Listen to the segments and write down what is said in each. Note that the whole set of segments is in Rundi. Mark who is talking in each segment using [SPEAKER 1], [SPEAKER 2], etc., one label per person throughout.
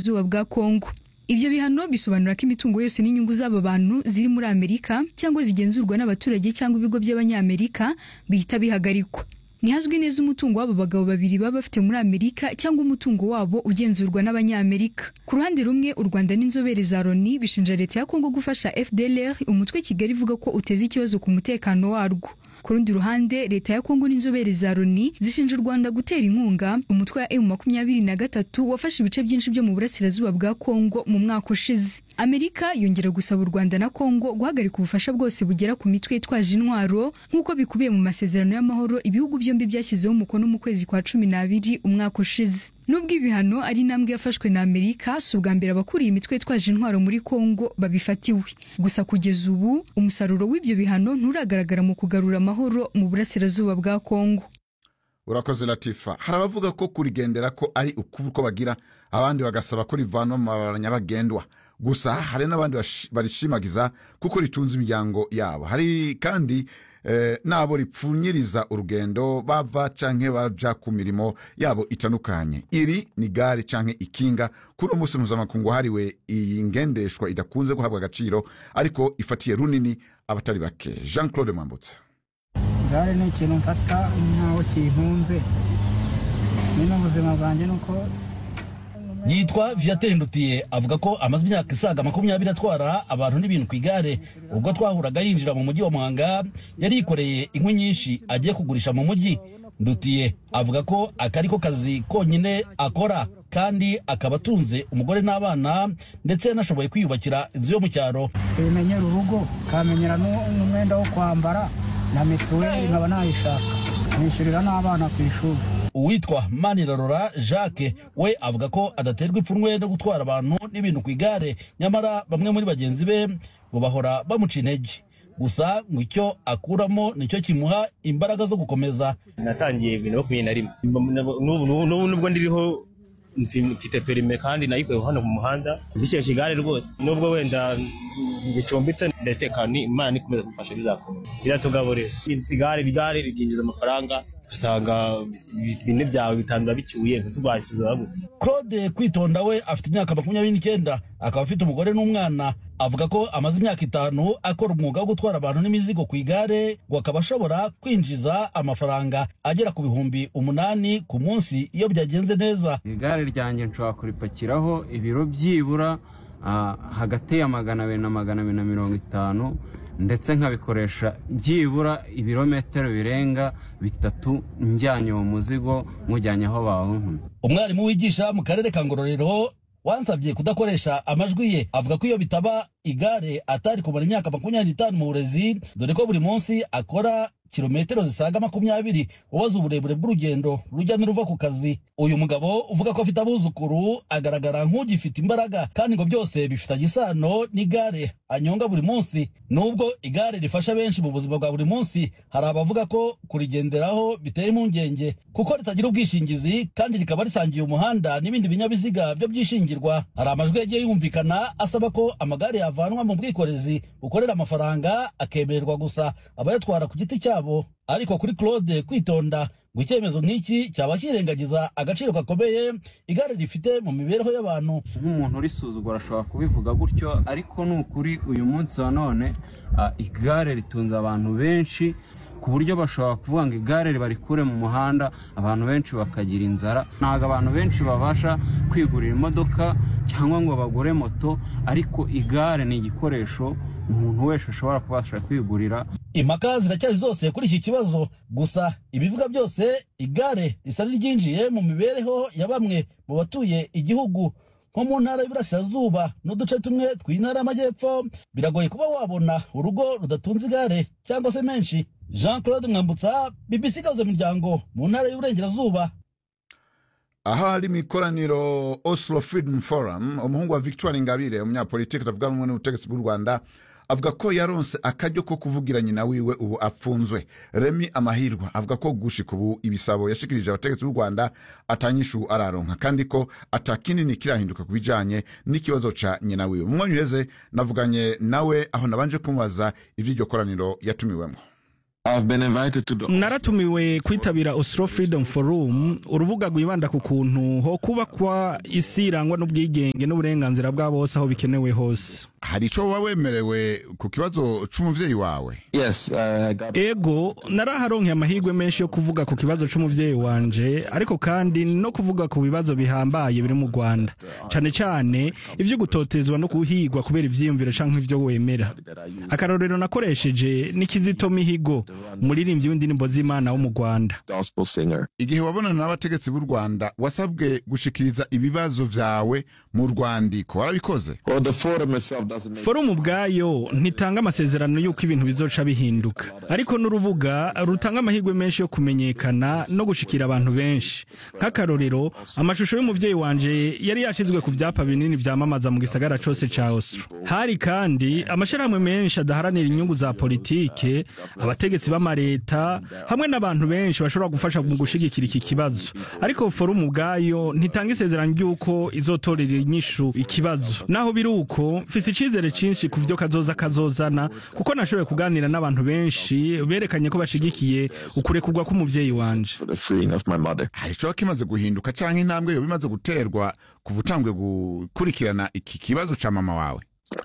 [SPEAKER 1] burasirazuba bwa kongo ibyo bihano bisobanura ko imitungo yose n'inyungu z'aba bantu ziri muri amerika cyangwa zigenzurwa n'abaturage cyangwa ibigo by'abanyamerika bihita bihagarikwa ntihazwi neza umutungo w'abo bagabo babiri baba bafite muri amerika cyangwa umutungo wabo ugenzurwa n'abanyamerika ku ruhande rumwe u rwanda n'inzobere za loni bishinja leta ya kongo gufasha fdlr umutwe kigali ivuga ko uteza ikibazo ku mutekano warwo ku rundi ruhande leta ya kongo n'inzobere za loni zishinja u rwanda gutera inkunga umutwe wa emu makumyabiri na gatatu wafashe ibice byinshi byo mu burasirazuba bwa kongo mu mwaka ushize amerika yongera gusaba u rwanda na kongo guhagarika ubufasha bwose bugera ku mitwe yitwaje intwaro nk'uko bikubiye mu masezerano y'amahoro ibihugu byombi byashyizeho umukono mu kwezi kwa cumi n'abiri umwaka ushize nubwo ibihano ari intambwe yafashwe na amerika si ubwa mbere abakuriye imitwe yitwaje intwaro muri kongo babifatiwe gusa kugeza ubu umusaruro w'ibyo bihano nturagaragara mu kugarura amahoro mu burasirazuba bwa kongo
[SPEAKER 2] urakoze latifa hari abavuga ko kurigendera ko ari ukubu ko bagira abandi bagasaba ko rivanwa mu mabara nyabagendwa gusa hari n'abandi bashi- barishimagiza kuko ritunze imiryango yabo hari kandi eh, n'abo ripfunyiriza urugendo bava canke baja ku mirimo yabo itandukanye iri ni gare canke ikinga kuri uwo munsi mpuzamakungu wahariwe iyi ngendeshwa idakunze guhabwa agaciro ariko ifatiye runini abatari bake jean claude mwambutsa
[SPEAKER 3] igare ni ikintu mfata nk'aho kintunze nyine ubuzima bwanjye ni uko
[SPEAKER 4] yitwa viateur ndutiye avuga ko amaze imyaka isaga makumyabiri atwara abantu n'ibintu ku igare ubwo twahuraga yinjira mu mujyi wa muhanga yari yikoreye inkwi nyinshi agiye kugurisha mu mujyi ndutiye avuga ko aka ari ko kazi konyine akora kandi akaba atunze umugore n'abana ndetse yanashoboye kwiyubakira inzu yo mu cyaro
[SPEAKER 3] bimenyera urugo kamenyera nu- n'umwenda wo kwambara na mituweli nkaba nayishaka nishyurira n'abana ku ishuri
[SPEAKER 4] uwitwa manirarora jacques we avuga ko adaterwa ipfunwe no gutwara abantu n'ibintu ku igare nyamara bamwe muri bagenzi be ngo bahora bamuca intege gusa ngo icyo akuramo nicyo kimuha imbaraga zo gukomeza
[SPEAKER 5] natangiye bibiri na makumyabiri na rimwe N'ubu- n'ubu n'ubu nubwo ndiriho mfi- mfite perime kandi nayikuye hano mu muhanda mbikesha igare rwose nubwo wenda gicumbitse ndatekana imana ikomeza kumfasha bizakomeza biratugaburira isi gare igare rikinjiza amafaranga ugasanga bine byawe bitanu urabicyuye ntuzubashyura gute
[SPEAKER 4] claude kwitonda we afite imyaka makumyabiri n'icyenda akaba afite umugore n'umwana avuga ko amaze imyaka itanu akora umwuga wo gutwara abantu n'imizigo ku igare ngo akaba ashobora kwinjiza amafaranga agera ku bihumbi umunani ku munsi iyo byagenze neza
[SPEAKER 6] igare ryanjye nshobora kuripakiraho ibiro byibura ah, hagati ya magana abiri na magana abiri na mirongo itanu ndetse nkabikoresha byibura ibirometero birenga bitatu njyanye uwo muzigo mujyanye aho bawuntumye
[SPEAKER 4] umwarimu wigisha mu karere ka ngororero wansabye kudakoresha amajwi ye avuga ko iyo bitaba igare atari kumara imyaka makumyabiri n'itanu mu burezi dore ko buri munsi akora kilometero zisaga makumyabiri ubaza uburebure bw'urugendo rujya n'uruva ku kazi uyu mugabo uvuga ko afite abuzukuru agaragara nk'ugifite imbaraga kandi ngo byose bifitanye isano n'igare anyonga buri munsi nubwo igare rifasha benshi mu buzima bwa buri munsi hari abavuga ko kurigenderaho biteye impungenge kuko ritagira ubwishingizi kandi rikaba risangiye umuhanda n'ibindi binyabiziga byo byishingirwa hari amajwi yagiye yumvikana asaba ko amagare yavanwa mu bwikorezi bukorera amafaranga akemererwa gusa abayatwara ku giti cyabo ariko kuri claude kwitonda ngo icyemezo nk'iki cyaba kirengagiza agaciro gakomeye igare rifite mu mibereho y'abantu
[SPEAKER 6] nk'umuntu urisuzugura ashobora kubivuga gutyo ariko ni ukuri uyu munsi wa none ah, igare ritunze abantu benshi ku buryo bashobora kuvuga ngo igare ribarikure mu muhanda abantu benshi bakagira inzara ntabwo abantu benshi babasha kwigurira imodoka cyangwa ngo bagure moto ariko igare ni igikoresho umuntu wese ashobora kubasha kwigurira
[SPEAKER 4] impaka ziracyari zose kuri iki kibazo gusa ibivuga byose igare risa n'iryinjiye mu mibereho ya bamwe mu batuye igihugu nko mu ntara y'Iburasirazuba n'uduce tumwe tw'intara y'Amajyepfo biragoye kuba wabona urugo rudatunze igare cyangwa se menshi Jean Claude Mwambutsa BBC Gahuza Miryango mu ntara y'Uburengerazuba
[SPEAKER 2] aha hari mu ikoraniro oslo freedom forum umuhungu wa victoire ingabire umunyapolitiki atavuga rumwe n'ubutegetsi bw'u rwanda avuga ko yaronse akaryo ko kuvugira nyina wiwe ubu apfunzwe remi amahirwa avuga ko gushika ubu ibisabo yashikirije abategetsi b'u rwanda atanyishu araronka kandi ko atakinini kirahinduka ku bijanye n'ikibazo ca nyina wiwe mu mwanya uheze navuganye nawe aho nabanje kumubaza ivy'iryo koraniro yatumiwemo
[SPEAKER 7] naratumiwe kwitabira Oslo Freedom Forum urubuga rwibanda ku kuntu ho kubakwa isi irangwa n'ubwigenge n'uburenganzira bwa bose aho bikenewe hose
[SPEAKER 2] hari ico woba wemerewe ku kibazo c'umuvyeyi wawe
[SPEAKER 7] ego naraharonkeye amahirwe menshi yo kuvuga ku kibazo c'umuvyeyi wanje ariko kandi no kuvuga ku bibazo bihambaye biri mu rwanda cane cane ivyo gutotezwa no guhigwa kubera ivyiyumviro canke ivyo wemera akarorero nakoresheje ni kizito mihigo umuririmbyi w'indirimbo z'imana wo mu rwanda
[SPEAKER 2] igihe wabonana n'abategetsi b'u rwanda wasabwe gushikiriza ibibazo vyawe mu rwandiko warabikoze
[SPEAKER 7] forumu ubwayo ntitanga amasezerano y'uko ibintu bizoca bihinduka ariko n'urubuga rutanga amahirwe menshi yo kumenyekana no gushikira abantu benshi nk'akarorero amashusho y'umuvyeyi wanje yari yashizwe ku vyapa binini vyamamaza mu gisagara cose ca oslo hari kandi amashirahamwe menshi adaharanira inyungu za politike abategetsi b'amareta hamwe n'abantu benshi bashobora gufasha mu gushigikira iki kibazo ariko forumu ubwayo ntitanga isezerano ry'uko izotorera inyishu ikibazo naho biri uko mfise icizere cinshi ku vyo kazoza kazozana kuko nashoboye kuganira n'abantu benshi berekanye ko bashigikiye ukurekurwa k'umuvyeyi wanje
[SPEAKER 2] hari ico kimaze guhinduka canke intambwe yo bimaze guterwa kuva utangwe gukurikirana iki kibazo ca mama wawe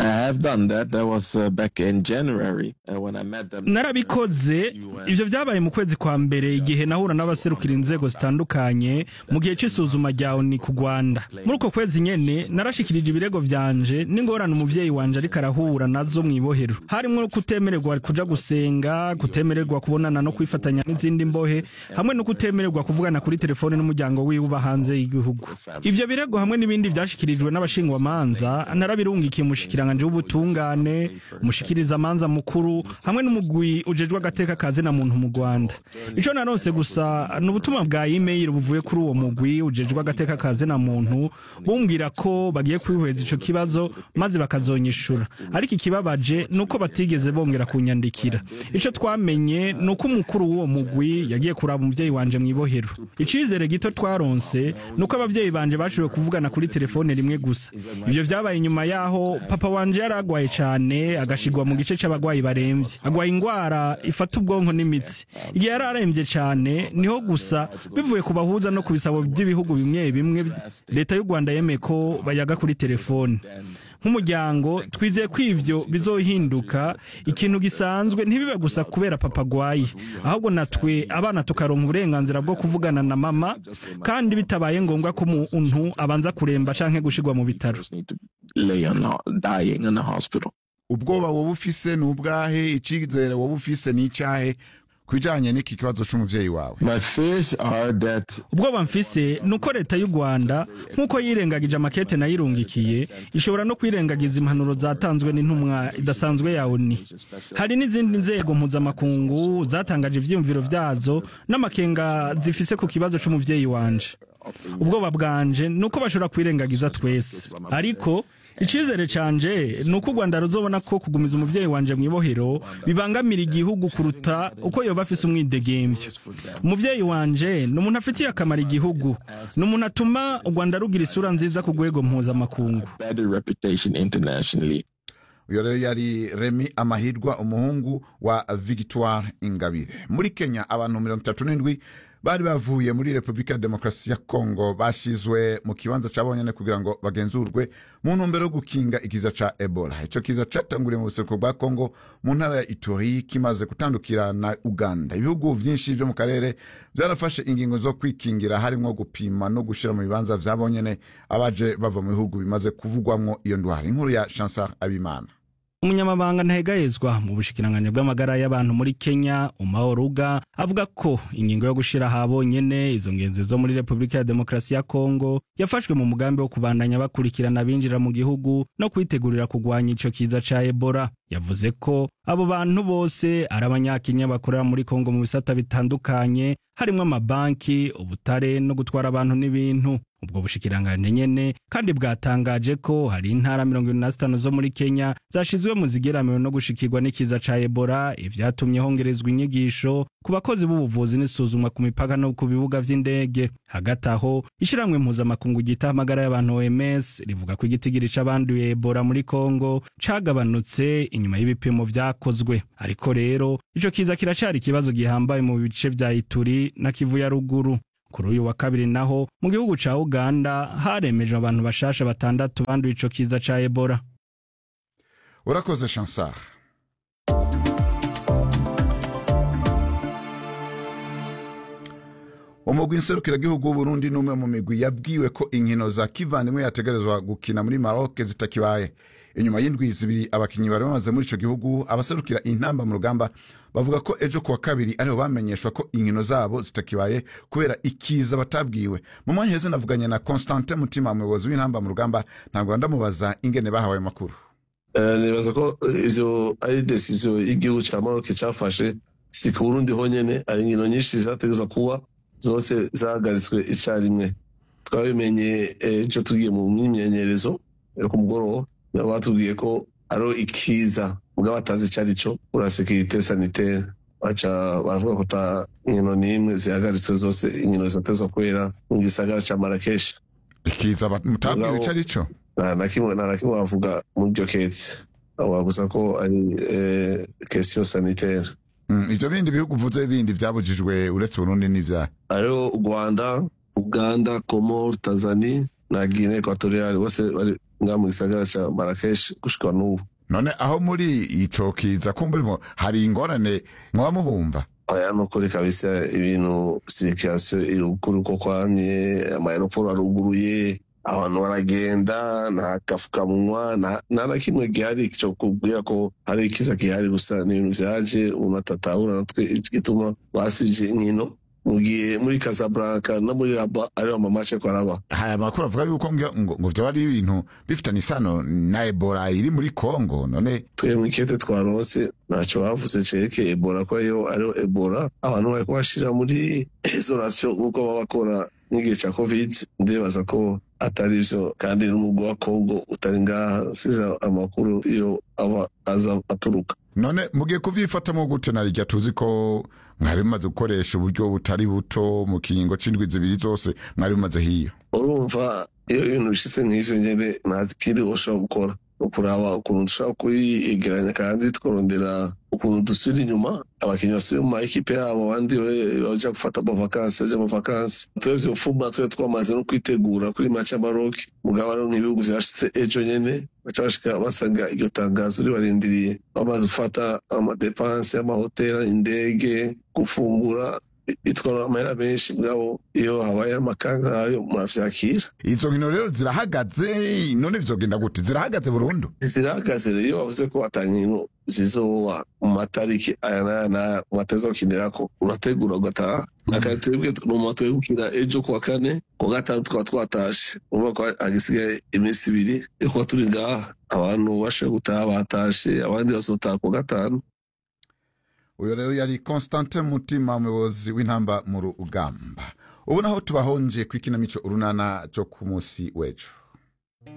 [SPEAKER 7] narabikoze ivyo vyabaye mu kwezi kwa mbere igihe nahura n'abaserukira inzego zitandukanye mu gihe c'isuzuma rya oni ku rwanda muri uko kwezi nyene narashikirije ibirego vyanje n'ingorane umuvyeyi wanje ariko arahura nazo mw'ibohero harimwo kutemererwa kuja gusenga kutemererwa kubonana no kwifatanya n'izindi mbohe hamwe no kutemererwa kuvugana kuri telefone n'umuryango wiwe uba hanze y'igihugu ivyo birego hamwe n'ibindi vyashikirijwe n'abashingwamanza narabirungikiye umushikiranganje w'ubutungane umushikiriza amanza mukuru hamwe n'umugwi ujejwe agateka kazi na muntu mu Rwanda ico naronse gusa ni ubutumwa bwa email buvuye kuri uwo mugwi ujejwe agateka kazi na muntu bumbwira ko bagiye kwihweza ico kibazo maze bakazonyishura ariko ikibabaje nuko batigeze bongera kunyandikira ico twamenye nuko umukuru w'uwo mugwi yagiye kuraba umuvyeyi wanje mw'ibohero icizere gito twaronse nuko abavyeyi banje bashoboye kuvugana kuri telefone rimwe gusa ivyo vyabaye inyuma yaho papa wanje yaragwaye cane agashigwa mu gice c'abagwayi baremvye agwaye ingwara ifata ubwonko n'imitsi igihe yari aremvye cane niho gusa bivuye ku bahuza no ku bisabo by'ibihugu bimwe bimwe leta y'u rwanda yemeye ko bayaga kuri telefone nk'umuryango twizeye ko ivyo bizohinduka ikintu gisanzwe ntibibe gusa kubera papa agwaye ahubwo natwe abana tukaronka uburenganzira bwo kuvugana na mama kandi bitabaye ngombwa ko umuntu abanza kuremba canke gushirwa mu bitaro
[SPEAKER 2] ubwoba woba ufise ni ubwahe icizere woba ufise ni icahe kwijanye n'iki kibazo c'umuvyeyi wawe
[SPEAKER 7] ubwoba mfise nuko leta y'u rwanda nk'uko yirengagije amakete nayirungikiye ishobora no kwirengagiza impanuro zatanzwe n'intumwa idasanzwe ya oni hari n'izindi nzego mpuzamakungu zatangaje ivyiyumviro vyazo n'amakenga zifise ku kibazo c'umuvyeyi wanje ubwoba bwanje nuko bashobora kwirengagiza twese ariko icizere canje ni uko u rwanda ruzobona ko kugumiza umuvyeyi wanje mw'ibohero bibangamira igihugu kuruta uko yoba afise umwidegemvyo umuvyeyi wanje ni umuntu afitiye akamaro igihugu ni umuntu atuma u rwanda rugira isura nziza ku rwego mpuzamakungu
[SPEAKER 2] uyo rero yari remi amahirwa umuhungu wa victoire ingabire muri kenya abantu mirongo itatu n'indwi bari bavuye muri repubulika ya demokarasi ya kongo bashizwe mu kibanza ca bonyene kugira ngo bagenzurwe mu ntumbero yo gukinga ikiza ca ebola ico kiza catanguriye mu buseruko bwa kongo mu ntara ya itori kimaze gutandukira na uganda ibihugu vyinshi vyo mu karere vyarafashe ingingo zo kwikingira harimwo gupima no gushira mu bibanza vya bonyene abaje bava mu bihugu bimaze kuvugwamwo iyo ndwara inkuru ya chansar abimana
[SPEAKER 7] umunyamabanga ntahegayezwa mu bushikiranganji bw'amagara y'abantu muri kenya umaoruga avuga ko ingingo yo gushira habonyene izo ngenzi zo muri repubulika ya demokarasi ya kongo yafashwe mu mugambi wo kubandanya bakurikirana abinjira mu gihugu no kwitegurira kugwanya ico kiza ca ebola yavuze ko abo bantu bose ari abanyakenya bakorera muri kongo mu bisata bitandukanye harimwo amabanki ubutare no gutwara abantu n'ibintu ubwo bushikiranganje nyene kandi bwatangaje ko hari intara mirongo ibiri na zitanu zo muri kenya zashizwe mu zigeramiwe no gushikirwa n'ikiza ca ebola ivyatumye hongerezwa inyigisho ku bakozi b'ubuvuzi n'isuzumwa ku mipaka no ku bibuga vy'indege hagati aho ishirahamwe mpuzamakungu ryita amagara y'abantu oms rivuga ko igitigiri c'abanduye ebola muri kongo cagabanutse inyuma y'ibipimo vyakozwe ariko rero ico kiza kiracari ikibazo gihambaye mu bice vya ituri na kivu ya ruguru kuri uyu wa kabiri naho mu gihugu ca uganda haremeje abantu bashasha batandatu banduye ico kiza ca ebola
[SPEAKER 2] urakoze chansar umugwi nserukiragihugu w'uburundi n'umwe mu migwi yabwiwe ko inkino za kivandimwe yategerezwa gukina muri maroc zitakibaye inyuma y'indwi zibiri abakinnyi bari bamaze muri ico gihugu abaserukira intamba mu rugamba bavuga ko ejo kuwa kabiri ariho bamenyeshwa ko inkino zabo zitakibaye kubera ikiza batabwiwe mu mwanya heze navuganye na constantin mutima umuyobozi w'intamba mu rugamba ntabwo ndamubaza ingene bahawe ayo makuru
[SPEAKER 8] nibaza ko ivyo ari desiziyo y'igihugu ca maroc cafashe si ku burundi honyene hari inkino nyinshi zategeza kuba zose zahagaritswe icarimwe twabimenye ejo tugiye mu myimenyerezo yo ku mugoroba nabo batubwiye ko ariho ikiza ubwo batazi icyo ari cyo ura sekirite sanitaire baca baravuga ko ta inkino n'imwe zihagaritswe zose inkino zitatezwa kubera mu gisagara ca marakeshi
[SPEAKER 2] ikiza mutabwiwe ico ari cyo
[SPEAKER 8] nta na kimwe nta na kimwe bavuga muri iryo ketse bavuga gusa ko ari question sanitaire
[SPEAKER 2] ivyo bindi bihugu uvuze bindi vyabujijwe uretse uburundi n'ivyaha
[SPEAKER 8] hariho u rwanda uganda komor tanzania na guine equatoriale bose bari nga mu gisagara ca marakesh gushika n'ubu
[SPEAKER 2] none aho muri ico kiza kumburimo hari ingorane mwoba muhumva
[SPEAKER 8] aya nukuri kabisa ibintu sirikirasiyo irukuri uko kwamye amayeroporo aruguruye abantu baragenda nta gafukamunwa nta na kimwe gihari cyo kubwira ko hari ikiza gihari gusa ni ibintu vyaje umuntu atatahura natwe gituma basije inkino mugiye muri Casablanca no muri Rabat ariho amamace ko araba
[SPEAKER 2] haya makuru avuga yuko ngo ngo vyo ari ibintu bifitanye isano na Ebola iri muri Congo none
[SPEAKER 8] twe mu kete twarose ntaco bavuze cereke Ebola ko yo ariho Ebola abantu bariko bashira muri isolation nkuko baba bakora n'igihe ca covid ndibaza ko atari vyo kandi n'umugwi wa Congo utari ngaha siza amakuru iyo aba aza aturuka
[SPEAKER 2] none mugiye kuvyifatamo gute na rirya tuzi ko mwari mumaze gukoresha uburyo butari buto mu kiringo c'indwi zibiri zose mwari mumaze hiyo
[SPEAKER 8] urumva iyo ibintu bishitse nk'ivyo nyene nta kindi ushobora gukora ukuraba ukuntu dushobora kuyegeranya kandi tukarondera ukuntu dusubira inyuma abakinnyi basubira mu maekipe yabo abandi baja gufata amavakansi baja mu vakansi twebwe mfuma twe twamaze no kwitegura kuri maci ya maroki mugabo ariho nk'ibihugu vyashitse ejo nyene baca bashika basanga iryo tangazo ribarindiriye bamaze gufata amadepanse y'amahoteli indege gufungura bitwara amahera menshi bwabo iyo habaye amakanga nkayo muravyakira
[SPEAKER 2] izo nkino rero zirahagaze none bizogenda gute zirahagaze burundu
[SPEAKER 8] zirahagaze rero iyo bavuze ko ata nkino zizoba mu matariki aya n'aya n'aya mwateza gukinirako urategura ugataha akandi twebwe numa twebwe gukina ejo kuwa kane kuwa gatanu tukaba twatashe urumva ko hagisigaye iminsi ibiri yo kuba turi ngaha abantu bashoboye gutaha batashe abandi bazotaha kuwa gatanu
[SPEAKER 2] uyu rero yari constantin mutima umuyobozi w'intamba mu rugamba ubu naho tubahonje ku ikinamico urunana cyo ku munsi w'ejo